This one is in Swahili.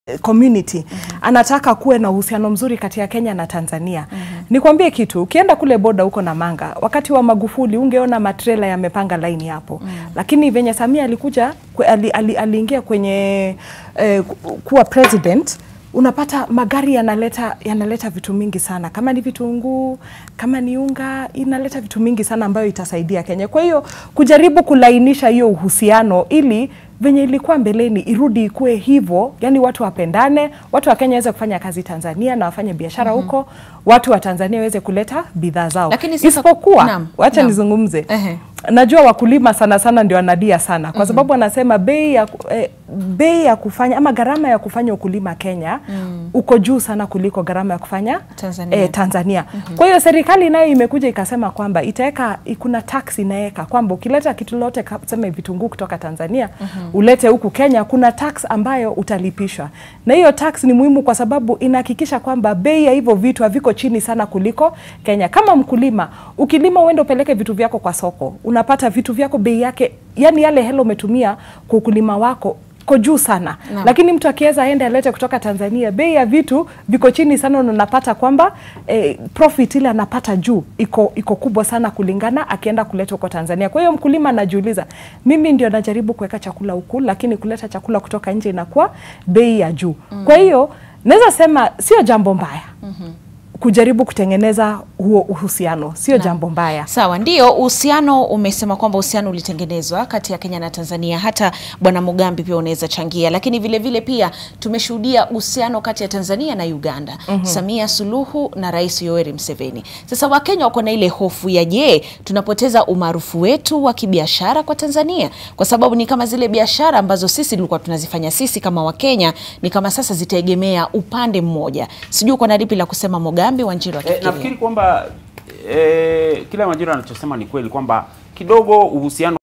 community anataka kuwe na uhusiano mzuri kati ya Kenya na Tanzania. Nikwambie kitu, ukienda kule boda huko na Manga, wakati wa Magufuli ungeona matrela yamepanga laini hapo, lakini venye Samia alikuja kwe- ali, ali, aliingia kwenye eh, ku- kuwa president unapata magari yanaleta yanaleta vitu mingi sana, kama ni vitunguu, kama ni unga, inaleta vitu mingi sana ambayo itasaidia Kenya. Kwa hiyo kujaribu kulainisha hiyo uhusiano ili venye ilikuwa mbeleni irudi ikuwe hivyo, yani watu wapendane, watu wa Kenya waweze kufanya kazi Tanzania na wafanye biashara huko, watu wa Tanzania waweze kuleta bidhaa zao. Lakini sasa- Isipokuwa, Naam, wacha naam. nizungumze Ehe. najua wakulima sana sana ndio wanadia sana kwa sababu wanasema bei ya, ku- eh, bei ya kufanya ama gharama ya kufanya ukulima Kenya uko juu sana kuliko gharama ya kufanya Tanzania. eh, Tanzania. Kwa hiyo serikali nayo imekuja ikasema kwamba itaweka kuna tax inaweka kwamba ukileta kitu lote tuseme vitunguu kutoka Tanzania ulete huku Kenya, kuna tax ambayo utalipishwa, na hiyo tax ni muhimu kwa sababu inahakikisha kwamba bei ya hivyo vitu haviko chini sana kuliko Kenya. Kama mkulima ukilima, uende upeleke vitu vyako kwa soko, unapata vitu vyako bei yake, yani yale hela umetumia kwa ukulima wako ko juu sana Naam. lakini mtu akiweza aende alete kutoka Tanzania, bei ya vitu viko chini sana, na unapata kwamba eh, profit ile anapata juu iko iko kubwa sana kulingana akienda kuleta huko Tanzania. Kwa hiyo mkulima anajiuliza, mimi ndio najaribu kuweka chakula huku, lakini kuleta chakula kutoka nje inakuwa bei ya juu. Kwa hiyo naweza sema sio jambo mbaya kujaribu kutengeneza huo uhusiano, sio jambo mbaya. Sawa, ndio uhusiano. Umesema kwamba uhusiano ulitengenezwa kati ya Kenya na Tanzania, hata Bwana Mugambi pia unaweza changia, lakini vile vile pia tumeshuhudia uhusiano kati ya Tanzania na Uganda, Samia Suluhu na Rais Yoweri Museveni. Sasa Wakenya wako na ile hofu ya je, tunapoteza umaarufu wetu wa kibiashara kwa Tanzania, kwa sababu ni kama zile biashara ambazo sisi tulikuwa tunazifanya sisi kama Wakenya ni kama sasa zitaegemea upande mmoja. Sijui uko na lipi la kusema Mugambi, Wanjiru E, akifikiria nafikiri kwamba e, kila Majira anachosema ni kweli kwamba kidogo uhusiano